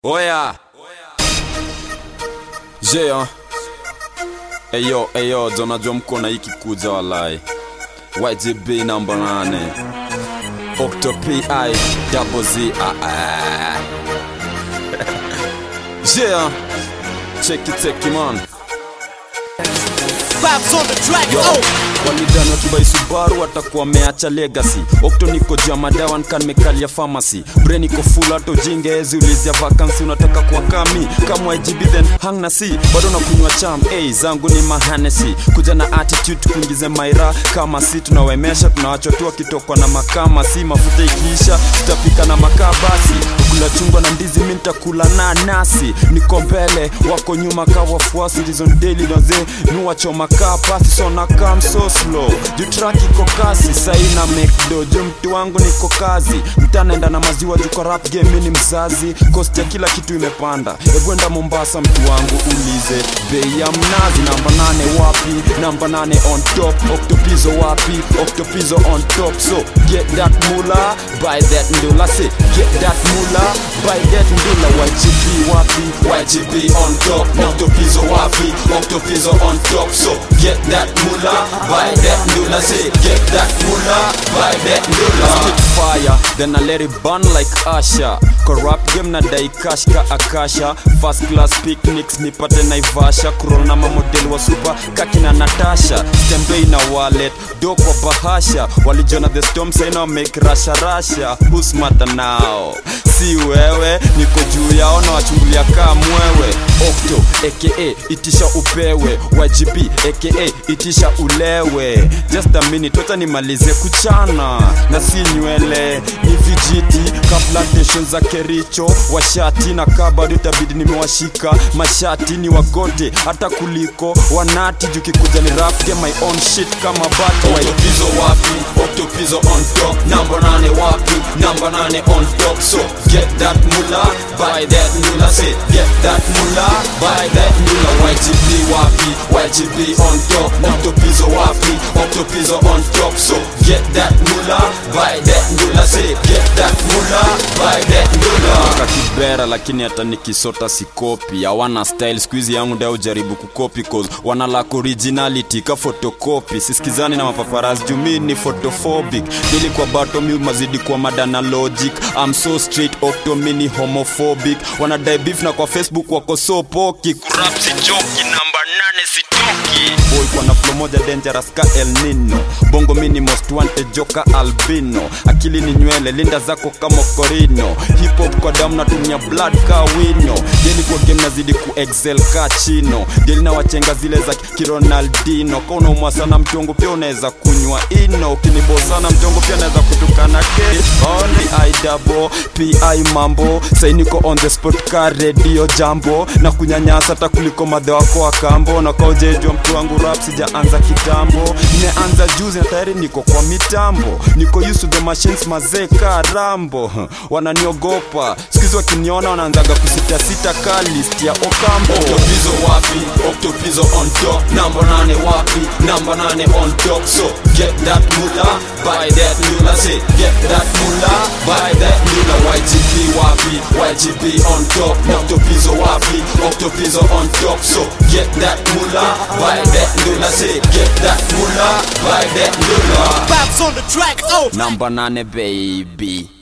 Oya Je hein Eyo eyo jonajua mko na hiki kuja walai YGB namba nane Octo PI double Z ah, ah. Je hein Check it check it man Vibes on the track, Yo, oh! walidani wakibai Subaru watakuwa wameacha legacy Okto niko juu ya madawa nika nimekalia pharmacy Brain iko full hata ujinge ezi ulizia vacancy unataka kuwa kami kama IGB then hang na si bado nakunywa cham hey, zangu ni mahanesi kuja na attitude kuingize maira kama si tunawemesha tunawachwa tu wakitokwa na makama si mafuta ikiisha tutapika na makaa basi kula chungwa na ndizi mi nitakula na nasi niko mbele wako nyuma ka wafuasi ndizo ndeli naze nuwachoma kaa pasi so na kam so slow juu track iko kasi saina mekdo juu mtu wangu niko kazi mtanaenda na maziwa juu kwa rap game mi ni mzazi kosti ya kila kitu imepanda ebwenda mombasa mtu wangu ulize bei ya mnazi namba nane wapi namba nane on top oktopizo wapi oktopizo on top so get that mula buy that ndula say get that mula buy that ndula YGP wapi YGP on top oktopizo wapi oktopizo on top so get that mula buy that ndula say get that mula buy that ndula spit fire then I let it burn like Asha corrupt game na dai cash ka akasha first class picnics nipate naivasha kurol na mamodeli wa super kakina natasha stembei na wallet do kwa bahasha walijona the storm saina make rasha rasha husmata nao si wewe niko juu yao na wachungulia kaa mwewe okto aka itisha upewe YGP aka itisha ulewe just a minute wacha nimalize kuchana na si nywele ni vijiti ka plantation za kericho washati na kabado itabidi nimewashika mashati ni wagote hata kuliko wanati jukikuja ni rap get my own shit kama bato oktopizo wapi oktopizo on top namba nane wapi namba nane on top so get that mula buy that mula say get that mula buy that mula YGP wapi YGP on top oktopizo wapi oktopizo on top so get that mula buy that mula say get that mula buy that mula kakibera lakini hata nikisota sikopi hawana style skuizi yangu ndio ujaribu kukopi cause wana lack originality ka photocopy sisikizani na mapaparazi jumi ni photophobic dili kwa bato mi mazidi kwa madana logic I'm so straight octo mini homophobic wanadai beef na kwa facebook wako so poki kurap si joki namba nane sitoki boy kwa na flow moja dangerous ka el nino bongo mini most wanted joka albino akili ni nywele linda zako kama korino hip hop kwa damu natumia blood ka wino deli kwa game nazidi ku excel ka chino deli na wachenga zile za kironaldino ka unaumwa sana mtongo pia unaweza kunywa ino ukinibo sana mtongo pia naweza kutukana ke only i double pi mambo sainiko on the spot ka radio jambo na kunyanyasa hata kuliko madhe wako wa kambo na kaujejwa mtu wangu rap sijaanza kitambo nimeanza juzi na tayari niko kwa mitambo niko used to the machines mazee ka rambo wananiogopa sikizi wakiniona wanaanzaga kusitasita ka list ya okambo oktopizo wapi oktopizo on top namba nane wapi namba nane on top so get that mula buy that mula say get that mula buy that mula YGP wapi YGP on top oktopizo wapi oktopizo on top so get that mula buy that mula say get that mula buy that mula Vibes on the track, oh! namba nane baby